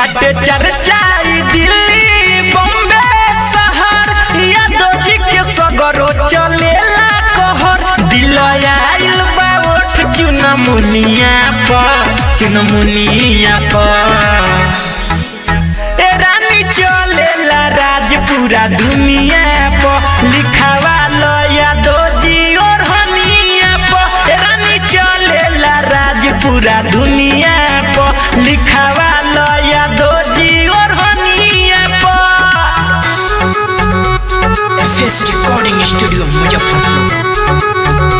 बाटे चर्चा ई दिल्ली बॉम्बे शहर यादव जी के सगरो चलेला कहर दिल आइल बा ओठ चुनमुनिया पर चुनमुनिया पर ए रानी चलेला राज पूरा दुनिया पर लिखावा लो यादव जी और हनिया पर ए रानी चलेला राज पूरा दुनिया पर लिखावा लो यादव जी और हनिया पर एफएस रिकॉर्डिंग स्टूडियो मुजफ्फरपुर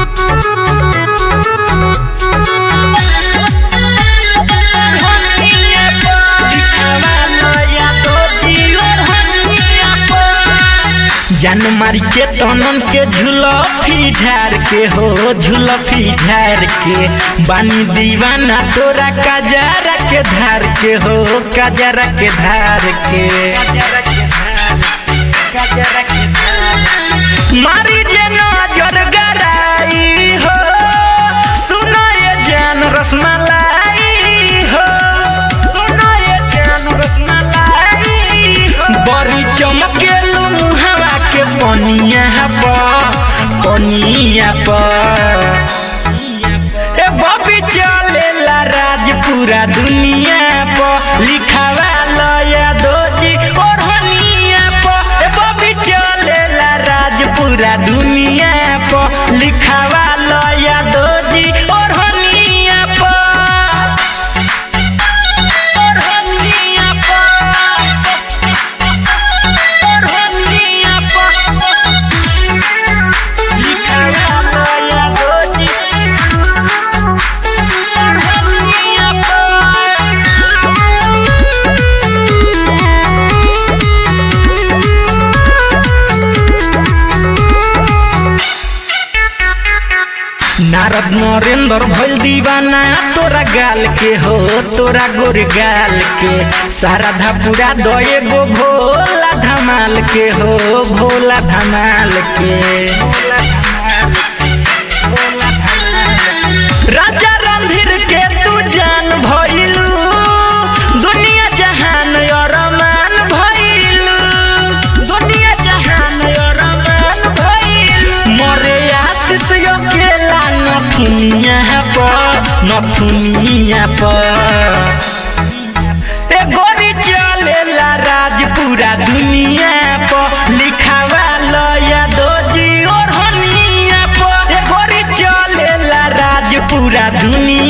हनिया पर लिखावा लो यादव जी और हनिया पर जान मारी के तनन के झुलफी झार के हो झुलफी झार के बानी दीवाना तोरा कजारा के धार के हो कजारा के धार के मारी जे नजर गराई हो सुनो ये जान रसमलाई हो सुनो ये जान रसमलाई हो बड़ी चमकेलू मुहवा के पनिया पर पनिया पर ए बबी चलेला राज पूरा दुनिया पर लिखावा लो यादव जी और हनिया पर ए बबी चलेला राज पूरा दुनिया पर लिखावा लो यादव जी और हनिया पर और हनिया पर और हनिया पर लिखावा लो यादव जी और हनिया नारद नरेंद्र भइल दीवाना तोरा गाल के हो तोरा गोर गाल के सारा धापुरा दए गो भोला धमाल के हो भोला धमाल के राजा रणधीर के तू जान भइलू दुनिया जहान अरमान भइलू दुनिया जहान अरमान भइलू मरे आशीष अकेला नथुनिया पर नथुनिया पर ए गोरी चलेला राज पूरा दुनिया पर लिखावा लो यादव जी और हनिया पर ए गोरी चलेला राज पूरा दुनिया